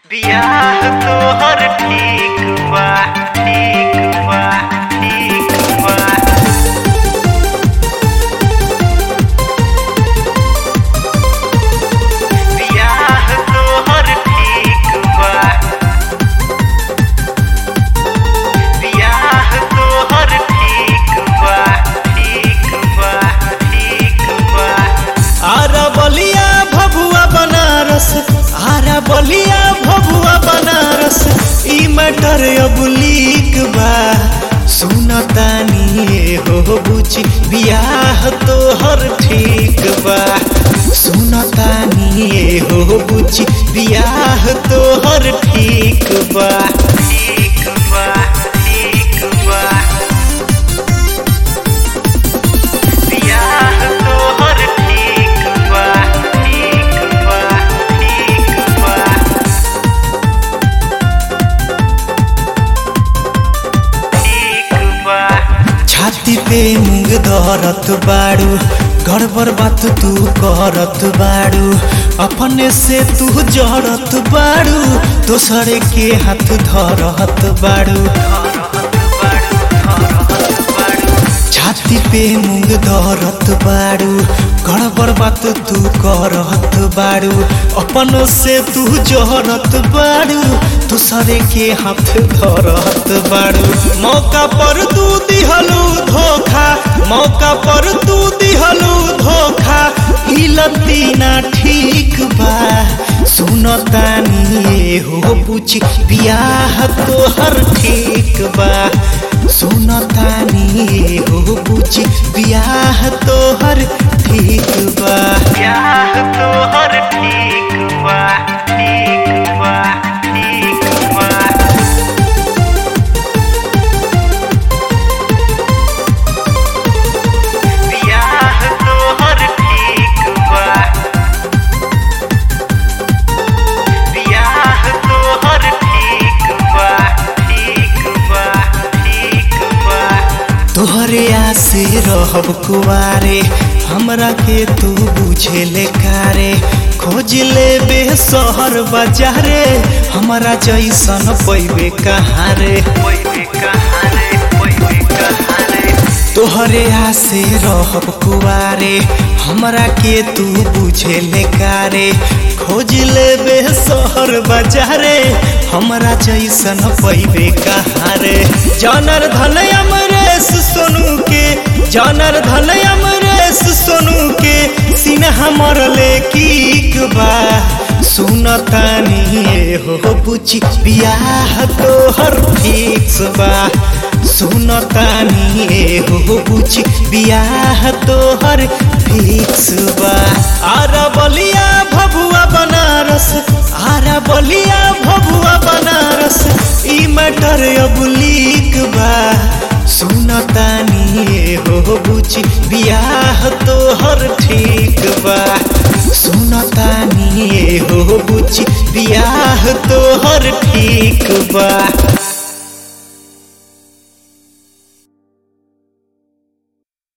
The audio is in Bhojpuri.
बियाह तोहर ठीक बा ठीक बा ठीक बा बियाह तोहर ठीक बा बियाह तोहर ठीक बा ठीक बा ठीक बा आरा बलिया भभुआ बनारस आरा बलिया भभुआ बनारस ई मैटर अब लीक बा सुनतानी हो बुझी बियाह तोहर ठीक बा सुनतानी हो बुझी बियाह तोहर ठीक बा ठीक बा ठीक बा बियाह तोहर ठीक बा ठीक बा ठीक बा ठीक बा छाती पे मुंग धरत बाड़ू गड़बड़ बात तू करत बाड़ू अपने से तू जड़त बाड़ू दोसर के हाथ धरत बाड़ू छाती पे मुंग धरत बाड़ू गड़बड़ बात तू करत बाड़ू अपन से तू जहरत बाड़ू दूसरे के हाथ धरत बाड़ू मौका पर तू दिहलू धोखा मौका पर तू दिहलू धोखा हिलती ना ठीक बा सुनतानी हो पूछ बियाह तोहर ठीक बा सुनतानी हो पूछ बियाह तोहर ठीक बा बियाह तोहर ठीक बा ठीक बा ठीक बा बियाह तोहर ठीक बा बियाह तोहर ठीक बा ठीक बा ठीक बा तोहरे आसे रहब कुआरे हमरा के तू बुझे ले कारे खोज ले बे शहर बाजारे हमरा जैसन पैबे कहाँ रे ओए कहाँ रे ओए कहाँ रे तोहरे आसे रहब कुआरे हमरा के तू बुझे ले कारे खोज ले बे शहर बाजारे हमरा जैसन पैबे कहाँ रे जानर धन अमरेश सोनू के जानर धन अमरेश सोनू के सिन्हा मरले की बा सुनतानी हो बुझी बियाह तोहर फिक्स बा सुनतानी हो बुझी बियाह तोहर फिक्स बा आरा बलिया भभुआ बनारस आरा बलिया भभुआ बनारस ई मैटर अब लीक बा सुनतानी हो बुझी बियाह तोहर ठीक बा सुनतानी हो बुझी बियाह तोहर ठीक बा